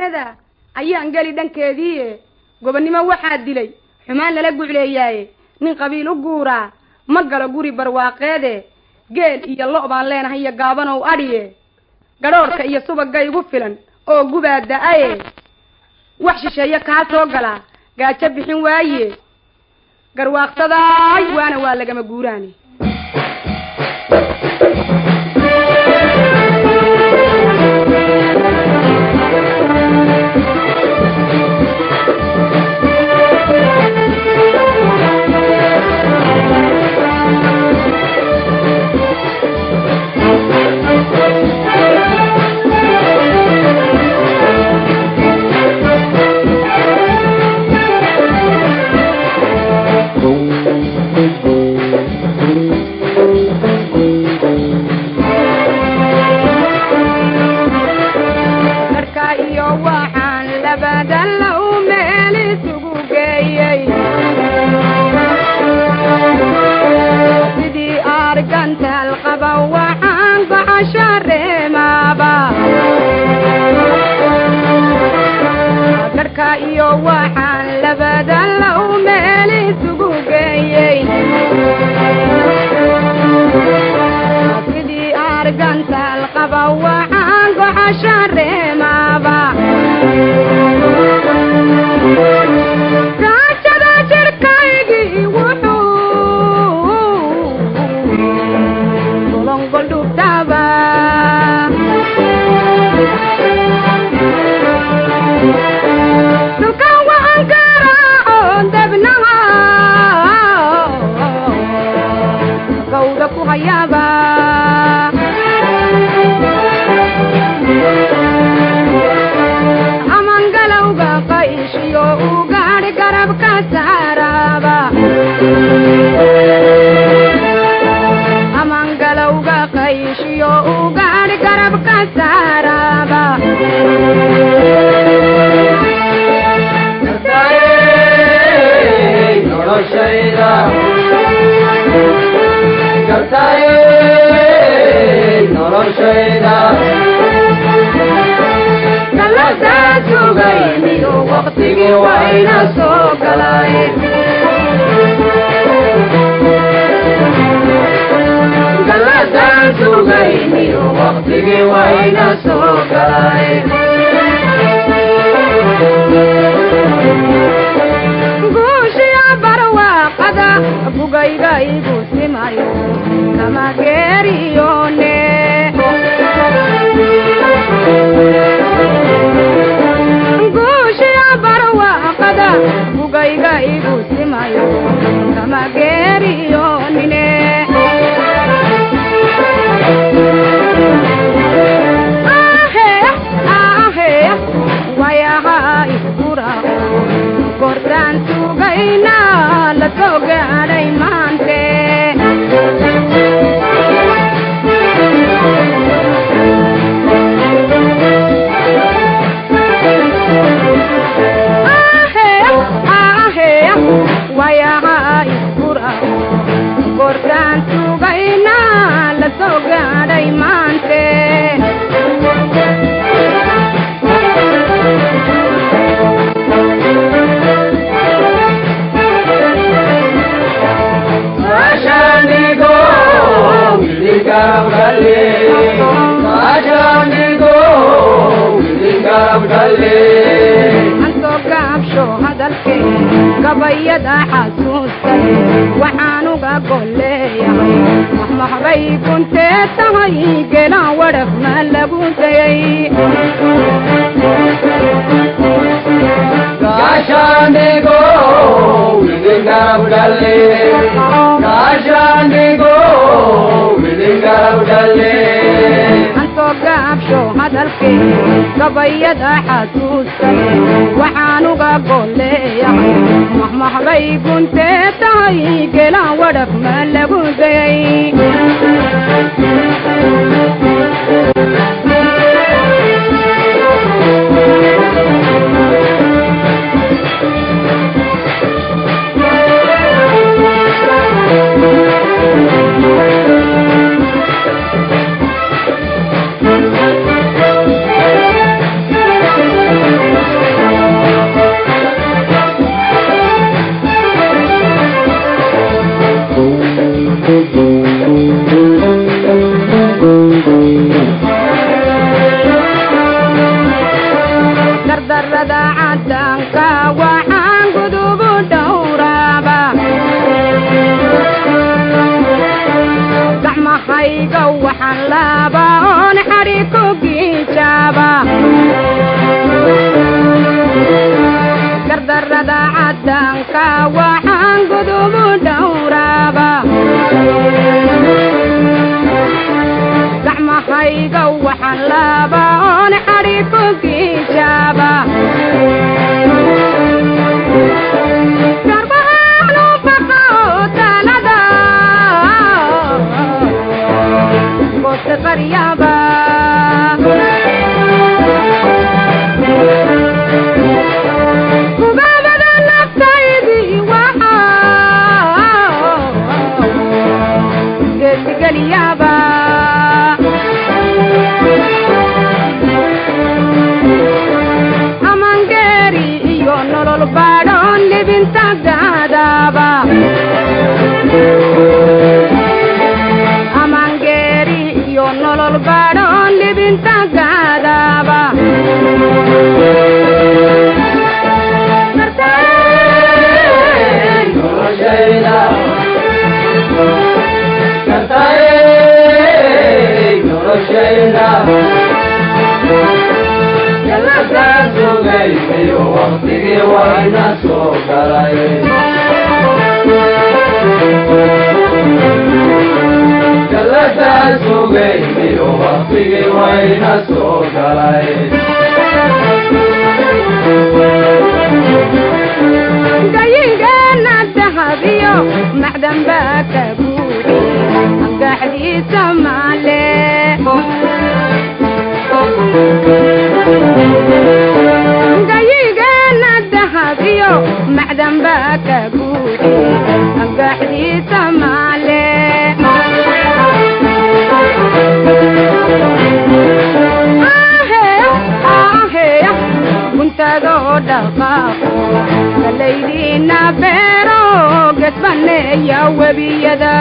da ayaan geli dhankeediie gobonnimo waxaa dilay xumaan lala gucleeyaaye nin qabiil u guuraa ma galo guri barwaaqeede geel iyo lo' baan leenahay iyo gaabanow adhiye gadhoorhka iyo subagga igu filan oo gubaa da-aye wax shisheeye kaa soo galaa gaajo bixin waaye garwaaqsadaay waana waa lagama guuraane marka iyo waxaan labada low meel isugu geeyey sidii argantaal qaba waxaan gocasho reemaaba garhka iyo waxaan labada low meel isugu geeyey sidii argantaal qaba waxaan gocasho reemaaba gaajada jirkaygii wuxuu golongol dhugtaba dhulkan waxaan garaaco debnaha gawda ku hayaaba aman galowga qayshiyo u gaadh garabka saaraaba aman galowga qayshiyo u gaadh garabka saaraaba galadaa sugayniyo waqtigii wayna soo galay galadaa sugayniyo waqtigii wayna soo galay guushiya barwaaqada bugayga igu simayo kama geeriyone guushiya barwaaqada bugayga igu simayo kama geeriyonine ahe ahe wayaha iskurao gortaan sugayna la soo gaadhay maante ahe ahe wayaha iskurao gortaan sugayna la soo gaadhay maante antoo gaabsho hadalkee gabayada xasuustay waxaan uga golleeyahay maxmaxbay kuntee tahay gelaan wadhaf ma lagu dayay antoo gaabsho hadalkee gabayada xasuustay waxaan uga golleeyahay maxmaxbay kuntee tahay gelaan wadhaf ma lagu dayay gardarrada caddaanka waxaan gudubu dhowraaba gacmahayga waxaan laaba oon xadhi ku giijaaba gardarrada caddaanka waxaan gudubu dhowraaba gacmahayga waxaan laaba oon xadhi ku giijaaba garbahaanu baqa oo talada gooste qaryaaba kubaabada naftaydii waxaa geesigeliyaaba amangeeri iyo nolol baadhoon libinta gaadaaba amangeeri iyo nolol baadhoon libinta gaadaaba noloshayda kartayey noloshayda jaladaa sugaysayo waqtigii wayna soo galay jaladaa sugaysayo waqtigii wayna soo galay gayigeena dahabiyo macdan baa ka buuxi gaxdiisa maale gayigeena dahabiyo macdan baa ka buuxi gaxdiisa maale guntadoo dhaqaaqo galaydiina beero gesbaneeya webiyada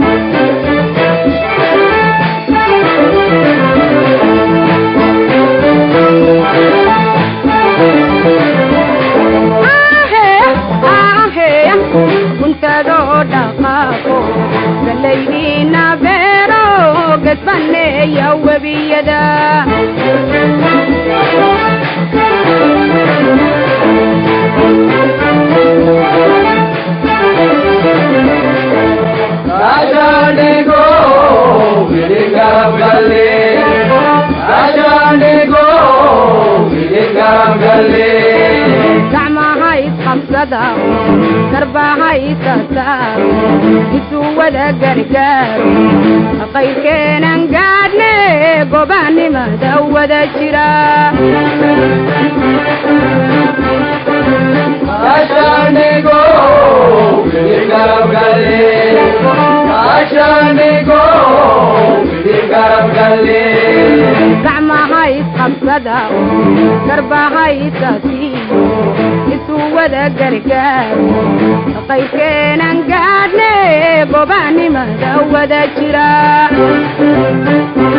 guntadoo dhaqaaqo galaydiina beero gesbaneeya webiyada Ashanigo, Vidigarabgali. Ashanigo, Vidigarabgali. gacmaha isqabsada garbaha isasaaro isu wada gargaaro qayrkeenan gaadhne gobaanimada wada jira Ashanigo, Vidigarabgali. Ashanigo, Vidigarabgali. gacmaha isqabsada garbaha isasiiyo isu wada gargaaro qayrkeenan gaadhne gobaanimada wada jira